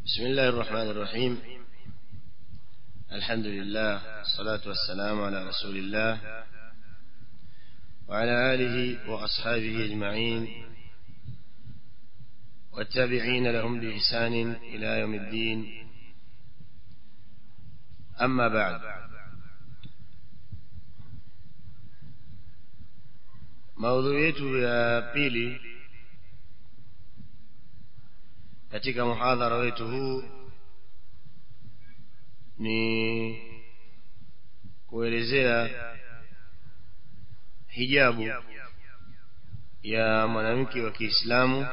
بسم الله الرحمن الرحيم الحمد لله الصلاة والسلام على رسول الله وعلى آله وأصحابه أجمعين والتابعين لهم بإحسان إلى يوم الدين أما بعد maudhui yetu ya pili katika muhadhara wetu huu ni kuelezea hijabu ya mwanamke wa Kiislamu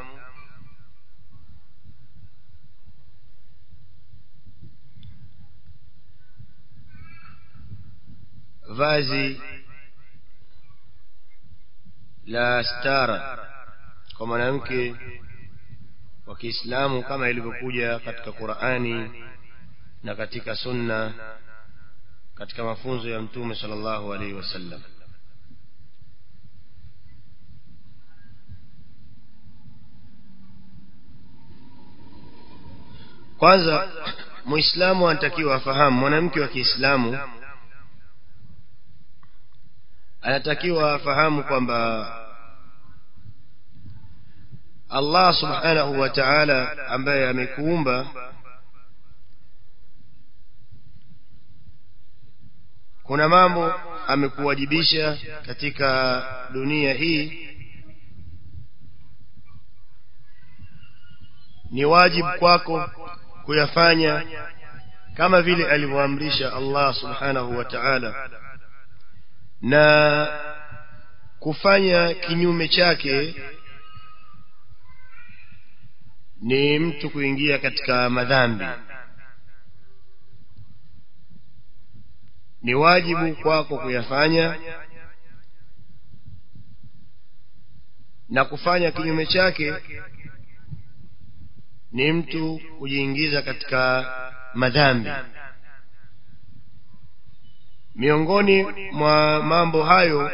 vazi la stara kwa mwanamke wa Kiislamu kama ilivyokuja katika Qur'ani na katika sunna katika mafunzo ya mtume sallallahu alaihi wasallam kwanza muislamu anatakiwa afahamu mwanamke wa Kiislamu anatakiwa afahamu kwamba Allah subhanahu wa ta'ala ambaye amekuumba kuna mambo amekuwajibisha katika dunia hii ni wajibu kwako kuyafanya kama vile alivyoamrisha Allah subhanahu wa ta'ala na kufanya kinyume chake ni mtu kuingia katika madhambi ni wajibu kwako kuyafanya na kufanya kinyume chake ni mtu kujiingiza katika madhambi miongoni mwa mambo hayo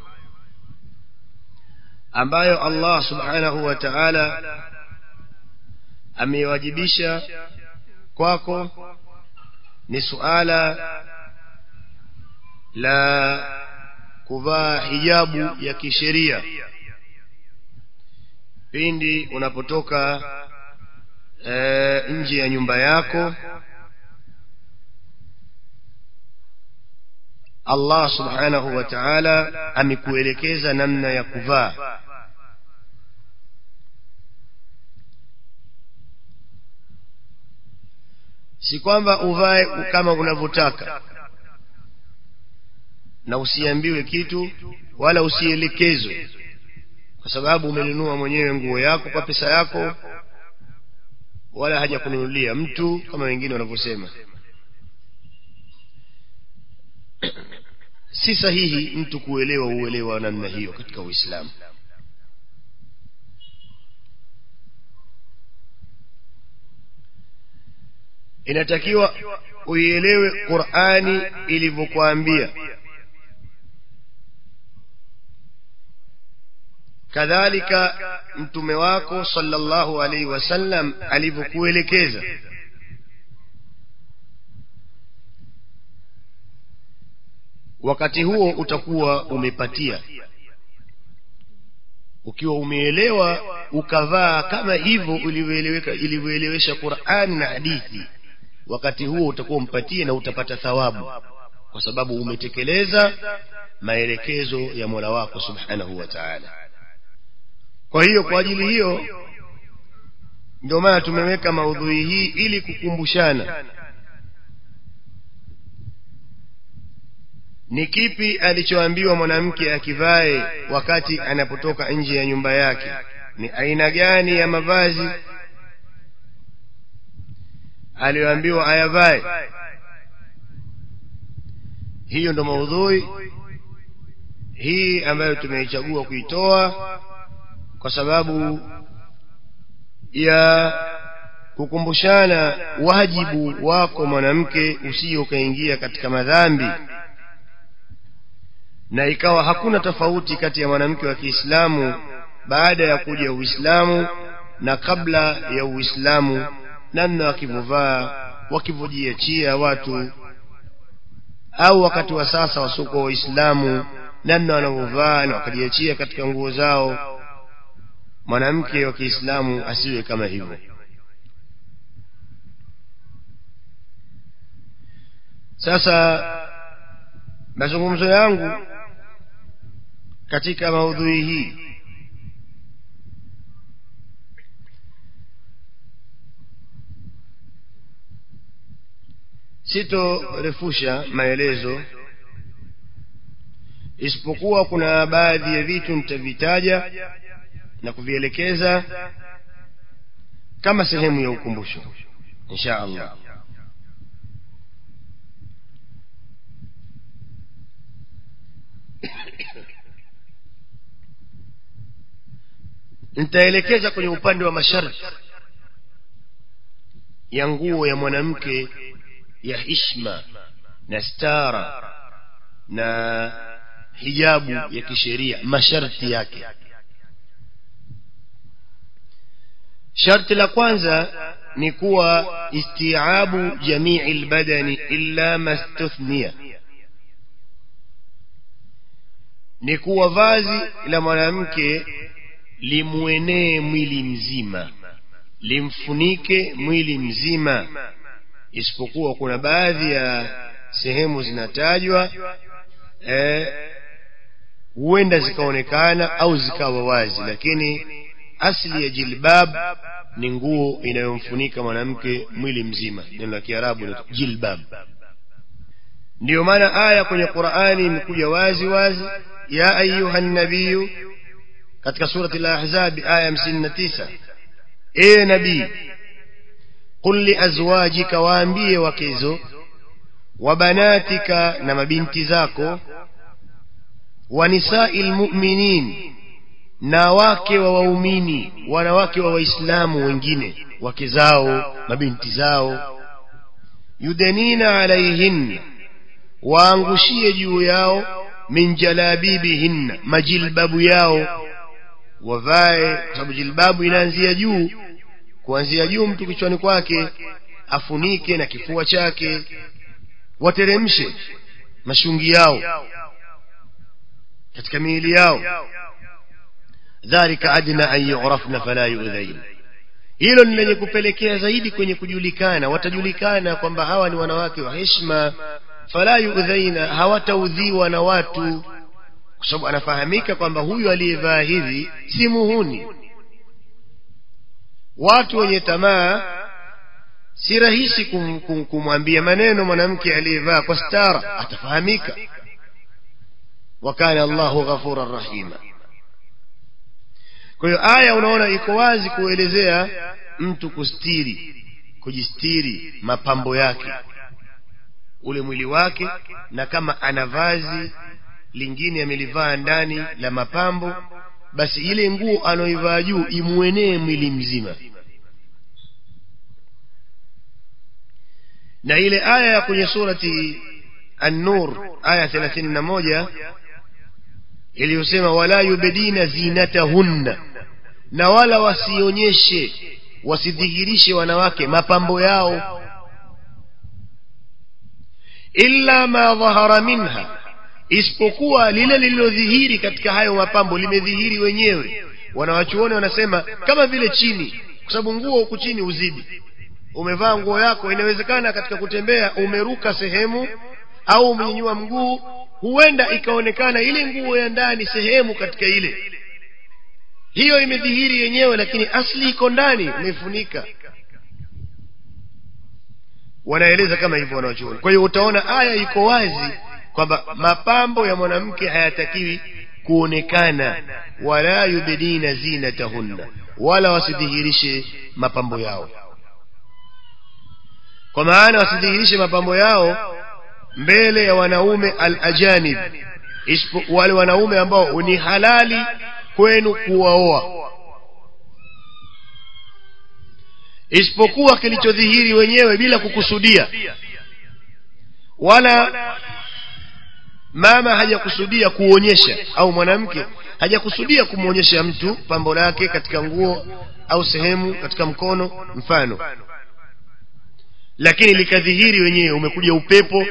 ambayo Allah subhanahu wa ta'ala amewajibisha kwako ni suala la kuvaa hijabu ya kisheria pindi unapotoka e, nje ya nyumba yako Allah subhanahu wa ta'ala amekuelekeza namna ya kuvaa si kwamba uvae kama unavyotaka na usiambiwe kitu wala usielekezwe kwa sababu umenunua mwenyewe nguo yako kwa pesa yako wala haja kununulia mtu kama wengine wanavyosema si sahihi mtu kuelewa uelewa namna hiyo katika Uislamu inatakiwa uielewe Qur'ani ilivyokuambia kadhalika mtume wako sallallahu alaihi wasallam alivyokuelekeza wakati huo utakuwa umepatia ukiwa umeelewa ukavaa kama hivyo ulivyoeleweka ilivyoelewesha Qur'an na hadithi wakati huo utakuwa umpatie na utapata thawabu kwa sababu umetekeleza maelekezo ya Mola wako subhanahu wa ta'ala kwa hiyo kwa ajili hiyo ndio maana tumeweka maudhui hii ili kukumbushana ni kipi alichoambiwa mwanamke akivae wakati anapotoka nje ya nyumba yake ni aina gani ya mavazi aliyoambiwa ayavae hiyo ndo maudhui hii ambayo tumeichagua kuitoa kwa sababu ya kukumbushana wajibu wako mwanamke usije ukaingia katika madhambi na ikawa hakuna tofauti kati ya mwanamke wa Kiislamu baada ya kuja Uislamu na kabla ya Uislamu namna wakivovaa wakivyojiachia watu au wakati wa sasa wasoko waislamu namna wanavyovaa na wakajiachia katika nguo zao mwanamke wa kiislamu asiwe kama hivyo sasa mazungumzo yangu katika maudhui hii sitorefusha maelezo isipokuwa kuna baadhi ya vitu nitavitaja na kuvielekeza kama sehemu ya ukumbusho insha allah nitaelekeza kwenye upande wa masharti ya nguo ya mwanamke ya hishma na stara na hijabu ya kisheria masharti yake sharti la kwanza ni kuwa istiabu jamii lbadani illa mastuthnia ni kuwa vazi la mwanamke limwenee mwili mzima limfunike mwili mzima isipokuwa kuna baadhi ya sehemu zinatajwa huenda eh, zikaonekana au zikawa wazi lakini asli ya jilbab ni nguo inayomfunika mwanamke mwili mzima neno la kiarabu ni jilbab ndiyo maana aya kwenye qurani imekuja wazi wazi ya ayuha nabiyu katika surati lahzabi aya hamsini na tisa ee nabii qul liazwajika waambie wakezo wa banatika na mabinti zako wa nisai lmuminin na wake wa waumini wanawake wa waislamu wengine wake zao mabinti zao yudenina alaihinna waangushie juu yao min jalabibihinna majilbabu yao wavae kwa sababu jilbabu inaanzia juu kuanzia juu mtu kichwani kwake afunike na kifua chake wateremshe mashungi yao katika miili yao dhalika adna an yurafna fala yudhain hilo ni lenye kupelekea zaidi kwenye kujulikana watajulikana kwamba hawa ni wanawake wa heshima fala yudhaina hawataudhiwa na watu kwa sababu anafahamika kwamba huyu aliyevaa hivi si muhuni watu wenye tamaa si rahisi kum, kum, kumwambia maneno mwanamke aliyevaa kwa stara atafahamika wakana allahu ghafuran rahima kwa hiyo aya unaona iko wazi kuelezea mtu kustiri kujistiri mapambo yake ule mwili wake na kama ana vazi lingine amelivaa ndani la mapambo basi ile nguo anaoivaa juu imwenee mwili mzima na ile aya ya kwenye surati an-nur aya 31 iliyosema wala yubdina zinatahunna na wala wasionyeshe wasidhihirishe wanawake mapambo yao illa ma dhahara minha isipokuwa lile lililodhihiri katika hayo mapambo limedhihiri wenyewe wanawachuoni wanasema kama vile chini kwa sababu nguo huku chini uzidi umevaa nguo yako inawezekana katika kutembea umeruka sehemu au umenyanyua mguu huenda ikaonekana ile nguo ya ndani sehemu katika ile hiyo imedhihiri yenyewe lakini asli iko ndani umefunika wanaeleza kama hivyo wanawachuoni kwa hiyo utaona aya iko wazi kwamba mapambo ya mwanamke hayatakiwi kuonekana wala yubdina zinatahunna wala wasidhihirishe mapambo yao kwa maana wasidhihirishe mapambo yao mbele ya wanaume al-ajanib wale wanaume ambao ni halali kwenu kuwaoa isipokuwa kilichodhihiri wenyewe bila kukusudia wala mama hajakusudia kuonyesha au mwanamke hajakusudia kumwonyesha mtu pambo lake katika nguo au sehemu katika mkono mfano lakini likadhihiri wenyewe umekuja upepo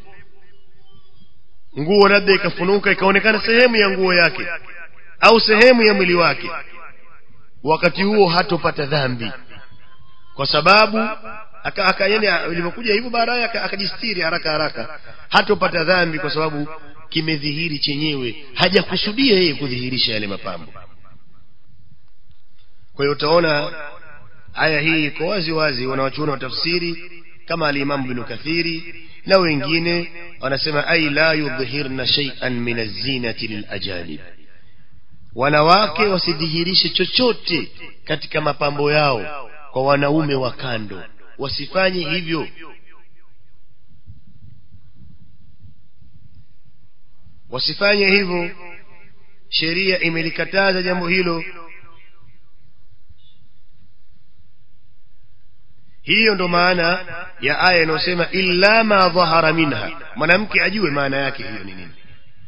nguo labda ikafunuka ikaonekana sehemu ya nguo yake au sehemu ya mwili wake wakati huo hatopata dhambi kwa sababu aka, aka yani ilivyokuja hivyo baadaye akajistiri haraka haraka hatopata dhambi kwa sababu kimedhihiri chenyewe hajakusudia yeye kudhihirisha yale mapambo kwa hiyo utaona aya hii iko wazi wazi wanawachuona wa tafsiri kama alimamu binu kathiri na wengine wanasema ai la yudhhirna shay'an min az-zinati lilajanib wanawake wasidhihirishe chochote katika mapambo yao kwa wanaume wa kando wasifanye hivyo wasifanye hivyo sheria imelikataza jambo hilo hiyo ndo maana ya aya inayosema illa ma dhahara minha mwanamke ajue maana yake hiyo ni nini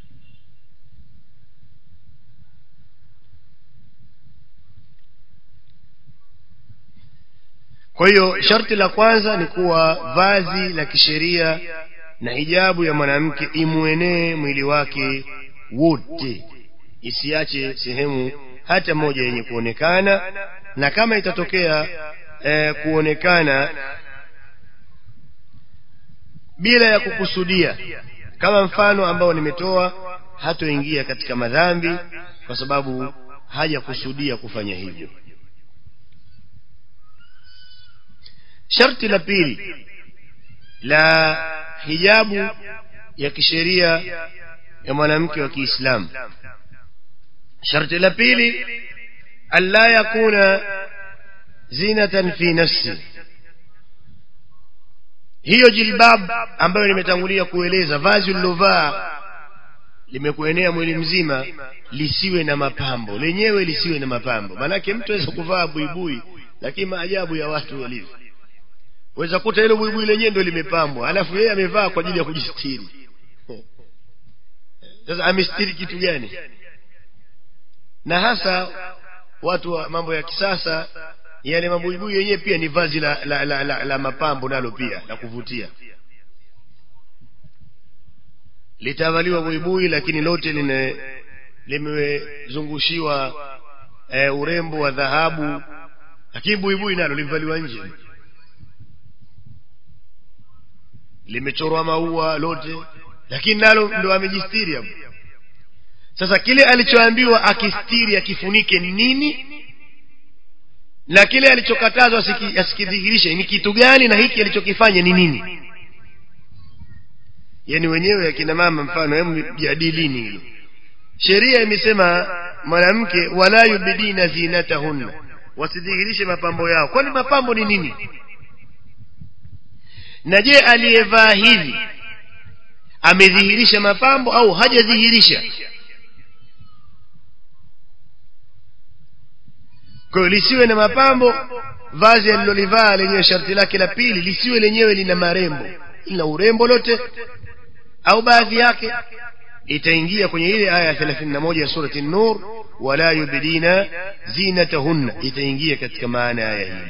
kwa hiyo sharti la kwanza ni kuwa vazi la kisheria na hijabu ya mwanamke imwenee mwili wake wote isiache sehemu hata moja yenye kuonekana na kama itatokea eh, kuonekana bila ya kukusudia kama mfano ambao nimetoa hatoingia katika madhambi kwa sababu hajakusudia kufanya hivyo sharti la pili la hijabu ya kisheria ya mwanamke wa Kiislamu sharti la pili alla yakuna zinatan fi nafsi hiyo jilbab ambayo nimetangulia kueleza vazi ulilovaa limekuenea mwili mzima lisiwe na mapambo lenyewe lisiwe na mapambo maanake mtu aweza kuvaa buibui lakini maajabu ya watu walivyo weza kuta hilo buibui lenyewe ndio limepambwa alafu yeye amevaa kwa ajili ya kujistiri sasa amestiri kitu gani na hasa watu wa mambo ya kisasa yale mabuibui yenyewe pia ni vazi la, la, la, la, la mapambo nalo pia la kuvutia litavaliwa buibui lakini lote line limezungushiwa e, urembo wa dhahabu lakini buibui nalo limevaliwa nje limechorwa maua lote lakini nalo ndo amejistiri hapo sasa kile alichoambiwa akistiri akifunike ni nini na kile alichokatazwa asikidhihirishe ni kitu gani na hiki alichokifanya ni nini yani wenyewe akina mama mfano hemu jadilini hilo sheria imesema mwanamke wala yubidina zinatahunna wasidhihirishe mapambo yao kwani mapambo ni nini na je aliyevaa hivi amedhihirisha mapambo au hajadhihirisha kwa hiyo lisiwe na mapambo vazi alilolivaa lenyewe sharti lake la pili lisiwe lenyewe lina marembo lina urembo lote au baadhi yake itaingia kwenye ile aya ya 31 ya surati nur wala yubdina zinatahunna itaingia katika maana ya aya hii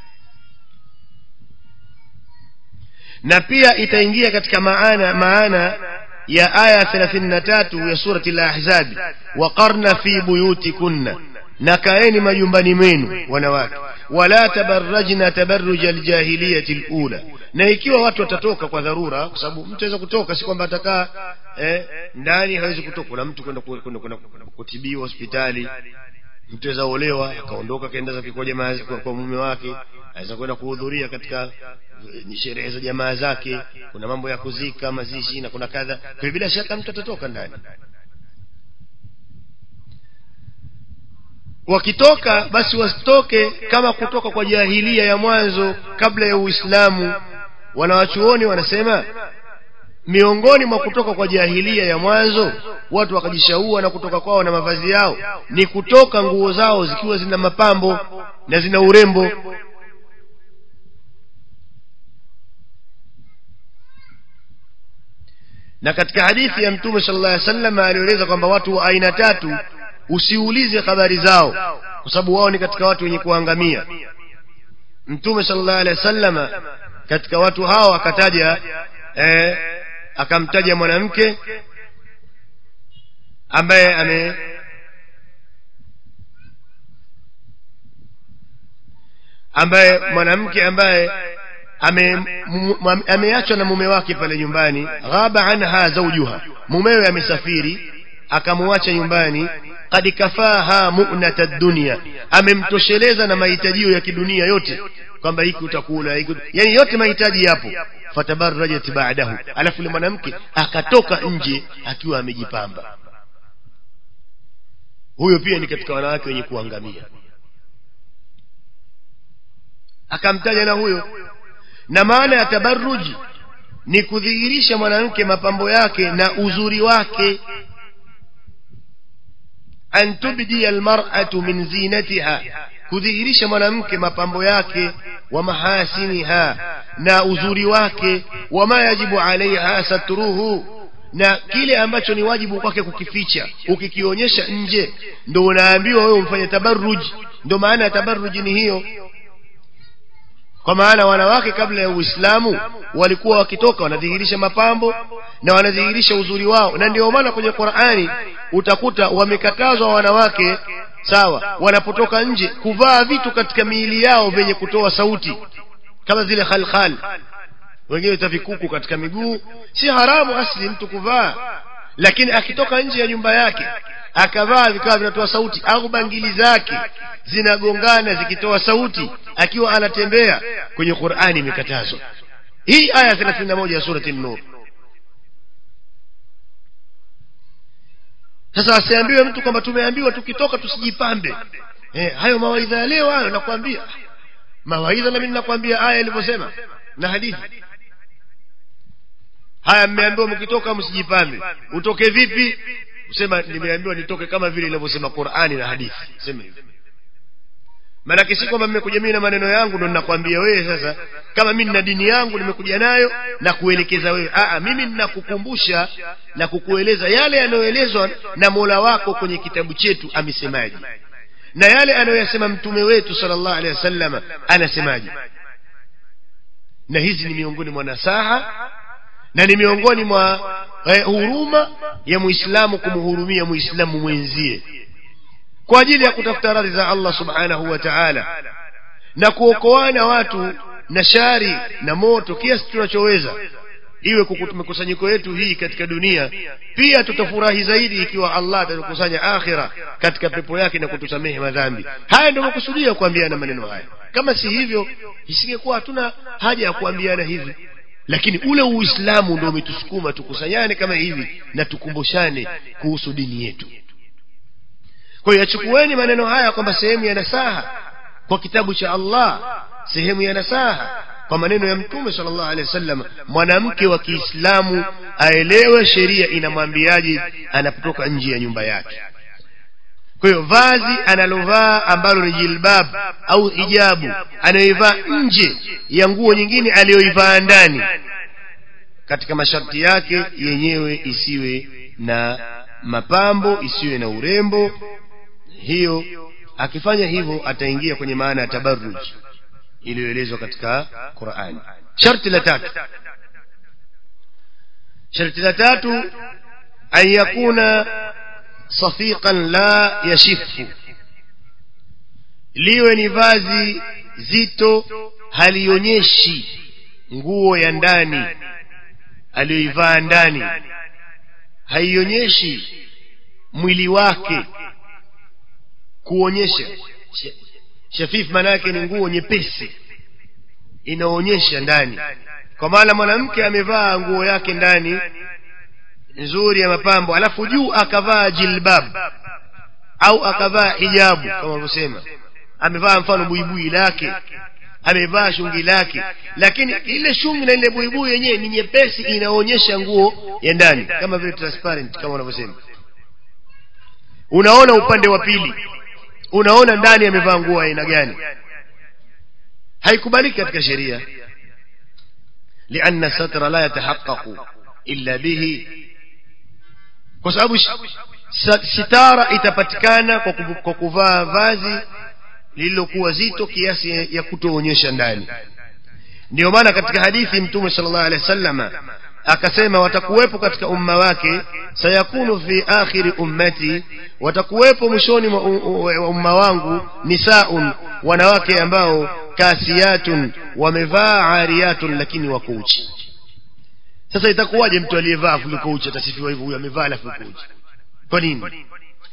na pia itaingia katika maana maana ya aya 33 ya surati al-ahzab waqarna fi buyutikunna na kaeni majumbani mwenu wanawake wala tabarrajna tabarruja aljahiliyati alula na ikiwa watu watatoka kwa dharura kwa sababu mtu aweza kutoka si kwamba atakaa eh, ndani hawezi kutoka kuna mtu kwenda kwenda kutibiwa hospitali mtu aweza olewa akaondoka kaenda zake kwa jamaa kwa, kwa mume wake aweza kwenda kuhudhuria katika sherehe za jamaa zake kuna mambo ya kuzika mazishi na kuna kadha kwa bila shaka mtu atatoka ndani wakitoka basi wasitoke kama kutoka kwa jahilia ya mwanzo kabla ya uislamu wanawachuoni wanasema miongoni mwa kutoka kwa jahilia ya mwanzo watu wakajishaua na kutoka kwao na mavazi yao ni kutoka nguo zao zikiwa zina mapambo na zina urembo na katika hadithi ya mtume sallallahu alaihi wasallam alieleza kwamba watu wa aina tatu usiulize habari zao kwa sababu wao ni katika watu wenye kuangamia mtume sallallahu alaihi wasallam katika watu hao akataja eh, akamtaja mwanamke ambaye ame ambaye mwanamke ambaye ameachwa na mume wake pale nyumbani ghaba anha zaujuha mumewe amesafiri akamwacha nyumbani kad kafaha mu'nata dunya amemtosheleza na mahitajio ya kidunia yote kwamba hiki utakula hiki yani yote mahitaji yapo fatabarrajat ba'dahu alafu yule mwanamke akatoka nje akiwa amejipamba huyo pia ni katika wanawake wenye kuangamia akamtaja na huyo na maana ya tabarruji ni kudhihirisha mwanamke mapambo yake na uzuri wake an tubdi almar'atu min zinatiha kudhihirisha mwanamke mapambo yake wa mahasiniha na uzuri wake wama yajibu alaiha satruhu na kile ambacho ni wajibu kwake kukificha ukikionyesha nje ndo unaambiwa wewe umfanye tabarruji ndo maana ya tabarruji ni hiyo kwa maana wanawake kabla ya uislamu walikuwa wakitoka wanadhihirisha mapambo na wanadhihirisha uzuri wao na ndio maana kwenye qurani utakuta wamekatazwa wanawake sawa wanapotoka nje kuvaa vitu katika miili yao vyenye kutoa sauti kama zile khalkhal wengine tavikuku katika miguu si haramu asli mtu kuvaa lakini akitoka nje ya nyumba yake akavaa vikawa vinatoa sauti au bangili zake zinagongana zikitoa sauti akiwa anatembea kwenye Qur'ani imekatazwa hii aya 31 ya surati an-nur sasa asiambiwe mtu kwamba tumeambiwa tukitoka tusijipambe eh, hayo mawaidha ya leo hayo nakwambia mawaidha na mimi nakwambia aya ilivyosema na hadithi haya mmeambiwa mkitoka msijipambe utoke vipi usema nimeambiwa nitoke kama vile inavyosema Qur'ani na hadithi sema hivyo maanake si kwamba mmekuja mimi na maneno yangu ndo ninakwambia wewe sasa kama mimi nina dini yangu nimekuja nayo na kuelekeza wewe Aa, mimi ninakukumbusha na kukueleza yale yanayoelezwa na Mola wako kwenye kitabu chetu amesemaje na yale anayoyasema mtume wetu sallallahu alaihi wasallam anasemaje na hizi ni miongoni mwa nasaha na ni miongoni mwa eh, huruma ya muislamu kumhurumia muislamu mwenzie kwa ajili ya kutafuta radhi za Allah subhanahu wa ta'ala na kuokoana watu na shari na moto kiasi tunachoweza iwe mikusanyiko yetu hii katika dunia pia tutafurahi zaidi ikiwa Allah atatukusanya akhira katika pepo yake na kutusamehe madhambi haya ndio makusudia kuambiana maneno haya kama si hivyo isingekuwa hatuna haja ya kuambiana hivi lakini ule uislamu ndio umetusukuma tukusanyane kama hivi na tukumbushane kuhusu dini yetu kwa hiyo yachukueni maneno haya kwamba sehemu ya nasaha kwa kitabu cha Allah sehemu ya nasaha kwa maneno ya mtume sallallahu alaihi wasallam mwanamke wa Kiislamu aelewe sheria inamwambiaje anapotoka nje ya nyumba yake kwa hiyo vazi analovaa ambalo ni jilbab au hijabu anayoivaa nje ya nguo nyingine aliyoivaa ndani katika masharti yake yenyewe isiwe na mapambo isiwe na urembo hiyo akifanya hivyo ataingia kwenye maana ya tabarruj iliyoelezwa katika Qur'an sharti la tatu sharti la tatu an yakuna safiqan la yashifu liwe ni vazi zito halionyeshi nguo ya ndani aliyoivaa ndani haionyeshi mwili wake kuonyesha shafif maana yake ni nguo nyepesi inaonyesha ndani kwa maana mwanamke amevaa nguo yake ndani nzuri ya mapambo alafu juu akavaa jilbab au akavaa hijabu kama wanavyosema amevaa mfano buibui lake amevaa shungi lake lakini ile shungi na ile buibui yenyewe ni nyepesi inaonyesha nguo ya ndani kama vile transparent kama wanavyosema unaona upande wa pili unaona ndani amevaa nguo aina gani haikubaliki katika sheria lianna satra la yatahaqqaqu illa bihi kwa sababu sitara itapatikana kwa kuvaa vazi lililokuwa zito kiasi ya kutoonyesha ndani ndio maana katika hadithi mtume sallallahu alaihi wasallam akasema watakuwepo katika umma wake sayakunu fi akhiri ummati watakuwepo mwishoni mwa umma wangu nisaun wanawake ambao kasiyatun wamevaa ariyatun lakini wako uchi sasa itakuwaje mtu aliyevaa kuliko uchi atasifiwa hivyo huyo amevaa alafu uko uchi kwa nini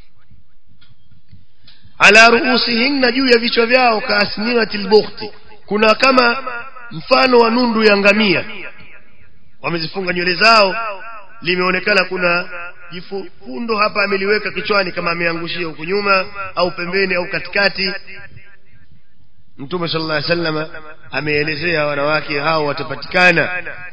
ala ruusihinna juu ya vichwa vyao kaasninati lbukhti kuna kama mfano wa nundu ya ngamia wamezifunga nywele zao limeonekana kuna jifundo hapa ameliweka kichwani kama ameangushia huku nyuma au pembeni au katikati mtume sallallahu alaihi wasallam ameelezea wanawake hao watapatikana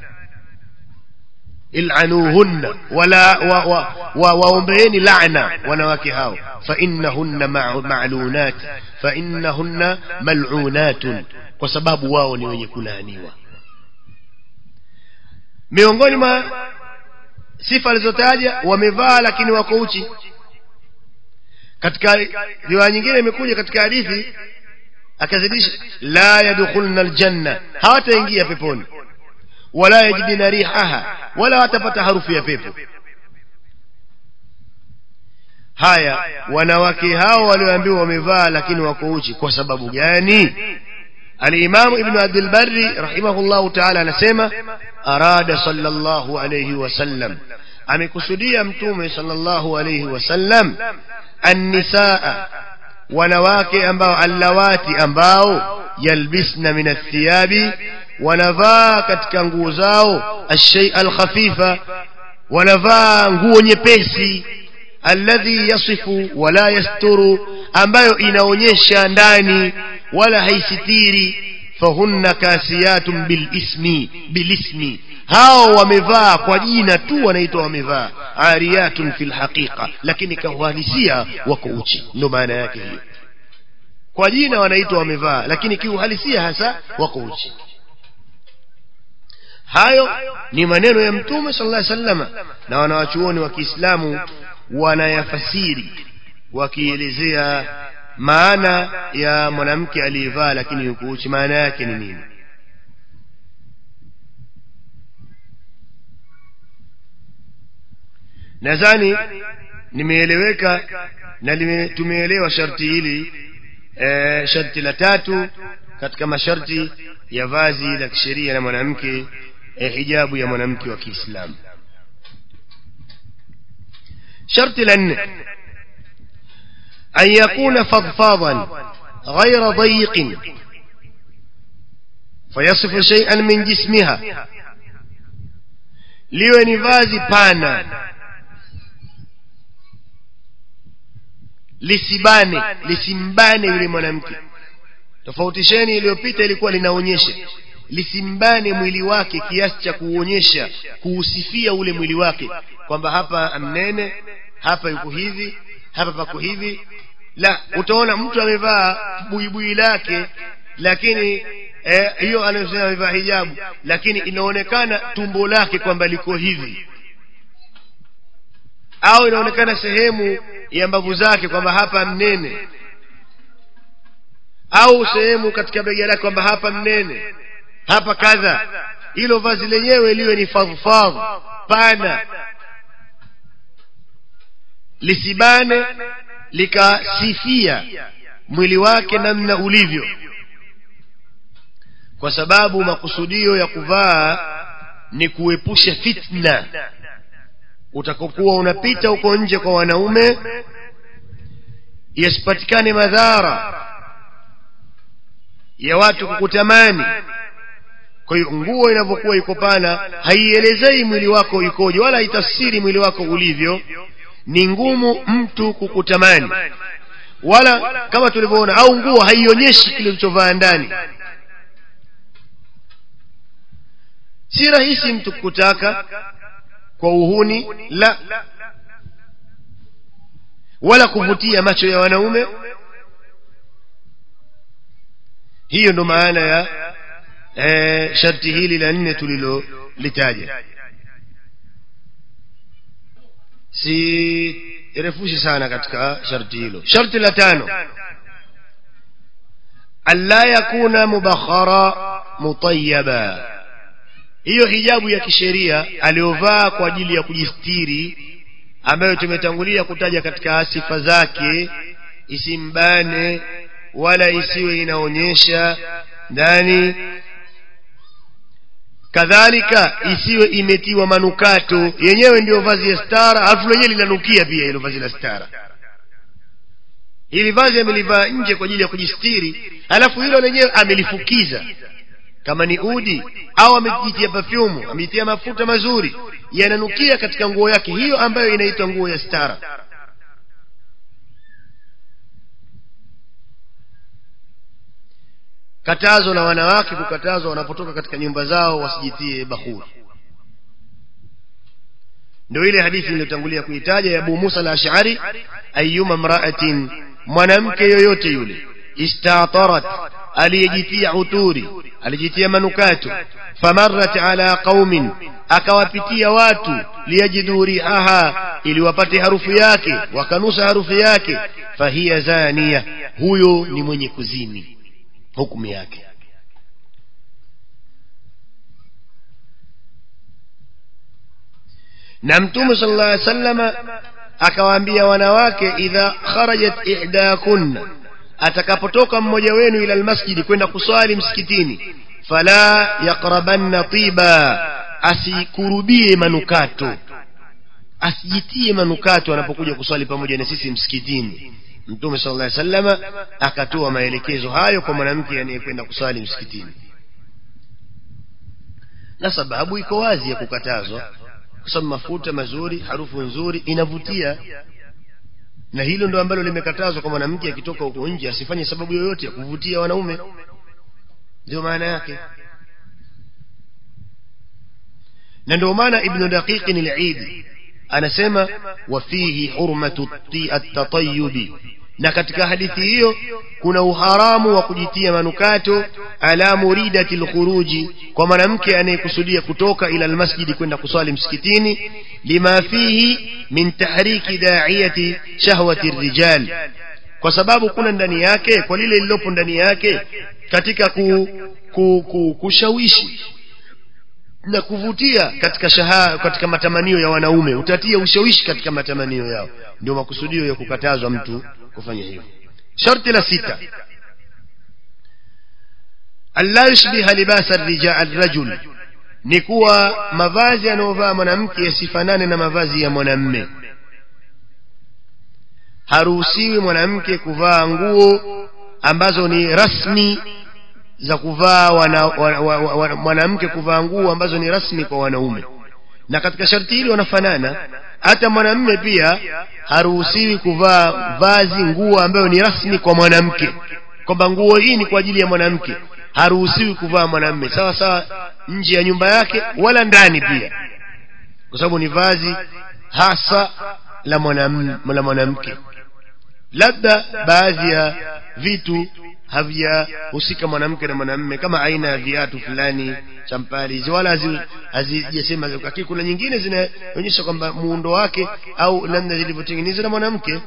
ilanuhunna wala wa, wa, wa, waombeeni laana wanawake hao fainnahunna ma'lunat fainnahunna mal'unatun kwa sababu wao ni wenye kulaaniwa miongoni mwa sifa alizotaja wamevaa lakini wako uchi katika riwaya nyingine imekuja katika hadithi akazidisha la yadkhulna aljanna hawataingia peponi wala yajidina rihaha wala watapata harufu ya pepo haya wanawake hao walioambiwa wamevaa lakini wako uchi kwa sababu gani الإمام ابن عبد البر رحمه الله تعالى نسمى أراد صلى الله عليه وسلم amekusudia mtume sallallahu alayhi wasallam annisaa wanawake ambao allawati ambao yalbisna min athiyabi wanavaa katika nguo zao alshay alkhafifa wanavaa nguo nyepesi alladhi yasifu wala yasturu ambayo inaonyesha ndani wala haisitiri fahunna kasiyatun bilismi bilismi hao wamevaa kwa jina tu wanaitwa wamevaa ariyatun fil haqiqa lakini kiuhalisia wako uchi ndio maana yake hiyo kwa jina wanaitwa wamevaa lakini kiuhalisia hasa wako uchi hayo ni maneno ya mtume sallallahu alaihi wasallam na wanawachuoni wa Kiislamu wanayafasiri wakielezea maana ya mwanamke aliyevaa lakini yuko uchi maana yake ni nini nadhani nimeeleweka na tumeelewa sharti hili e, sharti la tatu katika masharti ya vazi la kisheria la mwanamke e, hijabu ya mwanamke wa Kiislamu sharti la nne أن يكون فضفاضا غير ضيق فيصف شيئا من جسمها liwe ni vazi pana lisibane lisimbane yule mwanamke tofautisheni iliyopita ilikuwa linaonyesha lisimbane mwili wake kiasi cha kuonyesha kuusifia ule mwili wake kwamba hapa mnene hapa yuko hivi hapa pako hivi la utaona mtu amevaa buibui lake lakini hiyo eh, anayosema amevaa hijabu lakini inaonekana tumbo lake kwamba liko hivi au inaonekana sehemu ya mbavu zake kwamba hapa mnene au sehemu katika bega lake kwamba hapa mnene hapa kadha hilo vazi lenyewe liwe ni fadhfadh pana lisibane likasifia mwili wake namna ulivyo kwa sababu makusudio ya kuvaa ni kuepusha fitna utakokuwa unapita huko nje kwa wanaume yasipatikane madhara ya watu kukutamani kwa hiyo nguo inavyokuwa iko pana haielezei mwili wako ikoje wala haitafsiri mwili wako ulivyo ni ngumu mtu kukutamani wala kama tulivyoona au nguo haionyeshi kile ulichovaa ndani si rahisi mtu kukutaka kwa uhuni la wala kuvutia macho ya wanaume hiyo ndo maana ya e, sharti hili la nne tulilolitaja si refushi sana katika sharti hilo sharti la tano alla yakuna mubakhara mutayyaba hiyo hijabu ya kisheria aliyovaa kwa ajili ya kujistiri ambayo tumetangulia kutaja katika sifa zake isimbane wala isiwe inaonyesha ndani kadhalika isiwe imetiwa manukato yenyewe ndiyo vazi ya stara alafu lenyewe linanukia pia hilo vazi la stara hili vazi amelivaa nje kwa ajili ya kujistiri alafu hilo lenyewe amelifukiza kama ni udi au amejitia pafyumu amejitia mafuta mazuri yananukia katika nguo yake hiyo ambayo inaitwa nguo ya stara katazo la wanawake kukatazwa wanapotoka katika nyumba zao wasijitie bahuri ndio ile hadithi iliyotangulia kuitaja ya Abu Musa al-Ash'ari ayyuma mra'atin mwanamke yoyote yule istatarat aliyejitia uturi alijitia manukato famarrat ala qaumin akawapitia watu liyajidu rihaha ili wapate harufu yake wakanusa harufu yake fahiya zania huyo ni mwenye kuzini hukumu yake na mtume sallallahu alaihi wasallama akawaambia wanawake idha kharajat ihdakunna atakapotoka mmoja wenu ila almasjidi kwenda kuswali msikitini fala yaqrabanna tiba asikurubie manukato asijitie manukato anapokuja kuswali pamoja na sisi msikitini mtume sallallahu alaihi wasallama akatoa maelekezo hayo kwa mwanamke anayekwenda kuswali msikitini na sababu iko wazi ya kukatazwa kwa sababu mafuta mazuri harufu nzuri inavutia na hilo ndo ambalo limekatazwa kwa mwanamke akitoka huko nje asifanye sababu yoyote ya kuvutia wanaume ndio maana yake na ndio maana ibnu daqiqin al-eid anasema wa fihi hurmatu at-tatayyubi na katika hadithi hiyo kuna uharamu wa kujitia manukato ala muridati lkhuruji kwa mwanamke anayekusudia kutoka ila almasjidi kwenda kuswali msikitini lima fihi min tahriki daiyati shahwati rijal kwa sababu kuna ndani yake kwa lile lililopo ndani yake katika ku, ku, ku, kushawishi na kuvutia katika shaha, katika matamanio ya wanaume utatia ushawishi katika matamanio yao ndio makusudio ya kukatazwa mtu kufanya hivyo sharti la sita alla yushbiha libasa arrajul ni kuwa mavazi anayovaa mwanamke yasifanane na mavazi ya mwanamme haruhusiwi mwanamke kuvaa nguo ambazo ni rasmi za kuvaa mwanamke kuvaa nguo ambazo ni rasmi kwa wanaume na katika sharti hili wanafanana hata mwanamme pia haruhusiwi kuvaa vazi nguo ambayo ni rasmi kwa mwanamke kwamba nguo hii ni kwa ajili ya mwanamke haruhusiwi kuvaa mwanamme sawa sawa nje ya nyumba yake wala ndani pia kwa sababu ni vazi hasa la mwanamke labda baadhi ya vitu havijahusika mwanamke na mwanamme kama aina ya viatu fulani champali hizi wala hazijasema lakini kuna nyingine zinaonyesha kwamba muundo wake au namna zilivyotengenezwa na mwanamke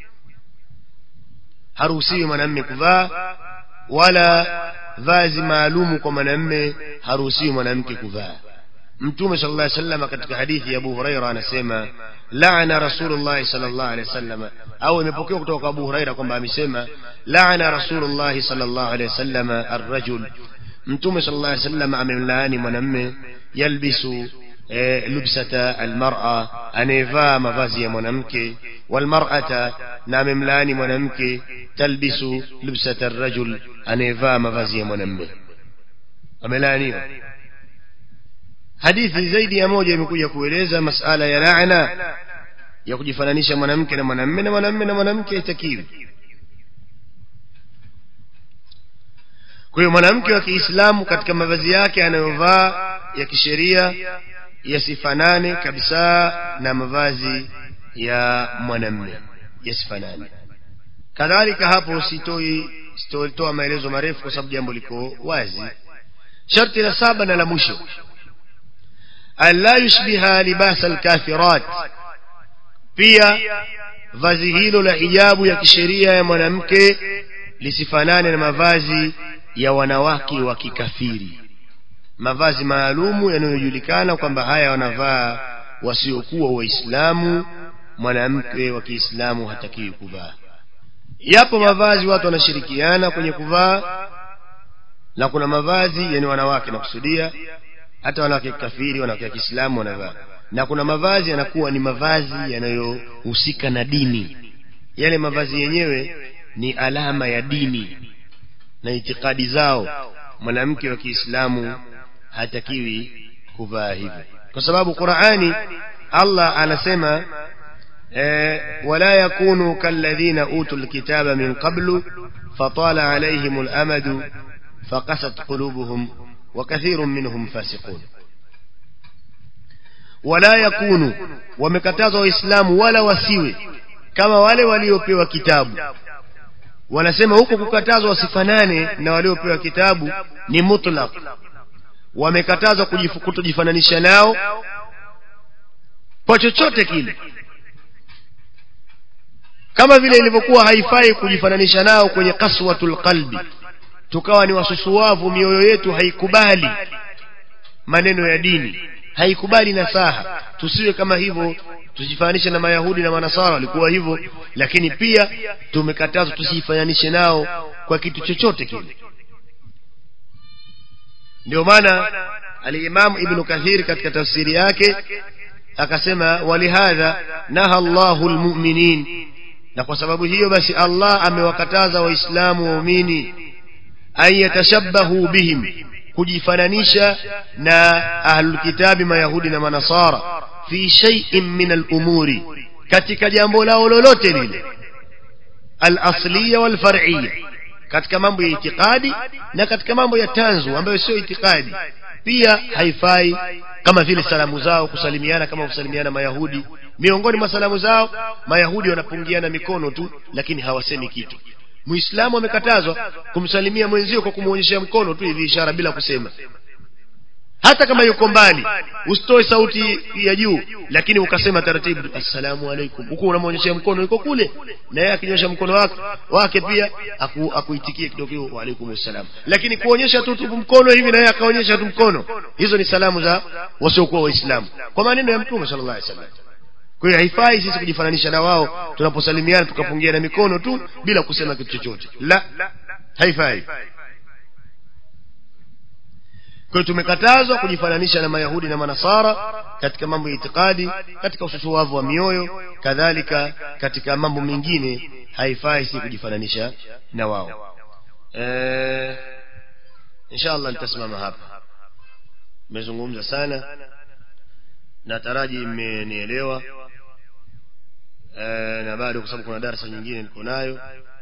haruhusiwi mwanamme kuvaa wala vazi maalumu kwa mwanamme haruhusiwi mwanamke kuvaa mtume sala llah salama katika hadithi ya abu huraira anasema laana rasulullah salllah alehi wasalama au imepokewa kutoka kwa abu huraira kwamba amesema laana rasulullahi salllah alehi wasalama arrajul mtume sala llah salama amemlaani mwanamme yalbisu e, lubsata almara anayevaa mavazi ya mwanamke walmarata na amemlaani mwanamke talbisu lubsata arrajul anayevaa mavazi ya mwanamme amelaaniwa hadithi zaidi ya moja imekuja kueleza masala ya laana ya kujifananisha mwanamke na mwanamme na mwanamme na mwanamke haitakiwi kwa hiyo mwanamke wa kiislamu katika mavazi yake anayovaa ya kisheria yasifanane kabisa na mavazi ya mwanamme yasifanane kadhalika hapo sitoi sitotoa maelezo marefu kwa sababu jambo liko wazi sharti la saba na la mwisho alla yushbiha libasa alkafirat pia vazi hilo la hijabu ya kisheria ya mwanamke lisifanane na mavazi ya wanawake wa kikafiri mavazi maalumu yanayojulikana kwamba haya wanavaa wasiokuwa waislamu mwanamke wa kiislamu hatakiwi kuvaa yapo mavazi watu wanashirikiana kwenye kuvaa na kuna mavazi yani wanawake nakusudia hata wanawake kafiri wanawake wa kiislamu wanavaa na kuna mavazi yanakuwa ni mavazi yanayohusika na dini yale mavazi yenyewe ni alama ya dini na itikadi zao mwanamke wa kiislamu hatakiwi kuvaa hivyo kwa sababu qurani allah anasema eh, wala yakunu kalladhina utu lkitaba min qablu fatala alaihim lamadu فقست قلوبهم وكثير منهم فاسقون ولا يكونوا ومكتازوا waislamu wala wasiwe kama wale waliopewa kitabu wanasema huko kukatazwa wasifanane na waliopewa kitabu ni mutlaq wamekatazwa kutojifananisha nao kwa chochote kile kama vile ilivyokuwa haifai kujifananisha nao kwenye kaswatul qalbi tukawa ni wasusuwavu mioyo yetu haikubali maneno ya dini haikubali nasaha tusiwe kama hivyo tusifananishe na mayahudi na manasara walikuwa hivyo lakini pia tumekatazwa tusifananishe nao kwa kitu chochote kile ndio maana alimamu ibnu kathir katika tafsiri yake akasema walihadha naha llahu lmuminin na kwa sababu hiyo basi allah amewakataza waislamu waumini an yatashabbahu bihim kujifananisha na ahlulkitabi mayahudi na manasara fi shaiin min alumuri katika jambo lao lolote lile alasliya walfar'iya katika mambo ya itikadi na katika mambo ya tanzu ambayo sio itikadi pia haifai kama vile salamu zao kusalimiana kama kusalimiana mayahudi miongoni mwa salamu zao mayahudi wanapungiana mikono tu lakini hawasemi kitu muislamu amekatazwa kumsalimia mwenzio kwa kumwonyeshea mkono tu hivi ishara bila kusema hata kama yuko mbali usitoe sauti ya juu lakini ukasema taratibu assalamu alaikum huku unamwonyeshea mkono yuko kule na yeye akinyosha mkono wake wake pia aku, akuitikie kidogo wa alaikum assalam lakini kuonyesha tu tu mkono hivi na yeye akaonyesha tu mkono hizo ni salamu za wasiokuwa waislamu kwa maneno ya mtume sallallahu alaihi wasallam kwa hiyo haifai sisi kujifananisha na wao tunaposalimiana tukapungia na mikono tu bila kusema kitu chochote la haifai kwa hiyo tumekatazwa kujifananisha na mayahudi na manasara katika mambo ya itikadi katika ususuwavu wa mioyo kadhalika katika mambo mengine haifai si kujifananisha na wao e, insha allah nitasimama hapa nimezungumza sana na taraji mmenielewa e, na bado kwa sababu kuna darasa nyingine niko nayo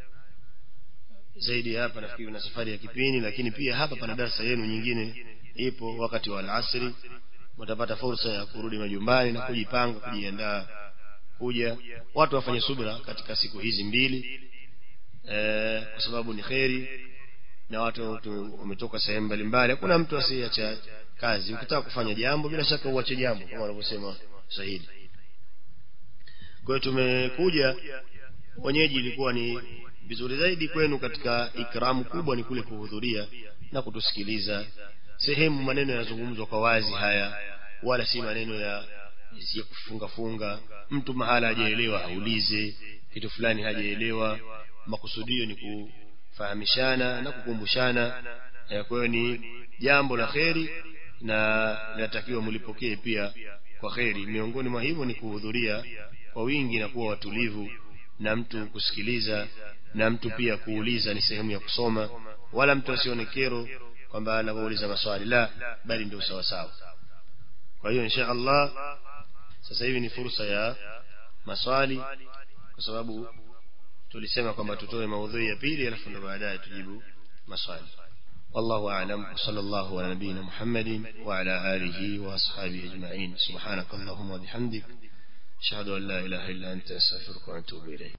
zaidi hapa nafikiri na safari ya kipindi lakini pia hapa pana darasa yenu nyingine ipo wakati wa alasiri mtapata fursa ya kurudi majumbani na kujipanga kujiandaa kuja watu wafanye subra katika siku hizi mbili e, kwa sababu ni kheri na watu wametoka sehemu mbalimbali hakuna mtu asiyeacha kazi ukitaka kufanya jambo bila shaka uache jambo kama wanavyosema sahili kwa hiyo tumekuja wenyeji ilikuwa ni vizuri zaidi kwenu katika ikramu kubwa ni kule kuhudhuria na kutusikiliza sehemu maneno yanazungumzwa kwa wazi haya wala si maneno ya ya kufunga funga mtu mahala hajaelewa aulize kitu fulani hajaelewa makusudio ni kufahamishana na kukumbushana kwa hiyo ni jambo la kheri na linatakiwa mlipokee pia kwa kheri miongoni mwa hivyo ni kuhudhuria kwa wingi na kuwa watulivu na mtu kusikiliza na mtu pia kuuliza ni sehemu ya kusoma wala mtu asione kero kwamba anapouliza maswali la bali ndio sawa sawa kwa hiyo insha allah sasa hivi ni fursa ya maswali kwa sababu tulisema kwamba tutoe maudhui ya pili alafu ndo baadaye tujibu maswali والله أعلم وصلى الله على نبينا محمد وعلى آله وأصحابه أجمعين سبحانك اللهم وبحمدك أشهد أن لا إله إلا أنت أستغفرك وأتوب إليك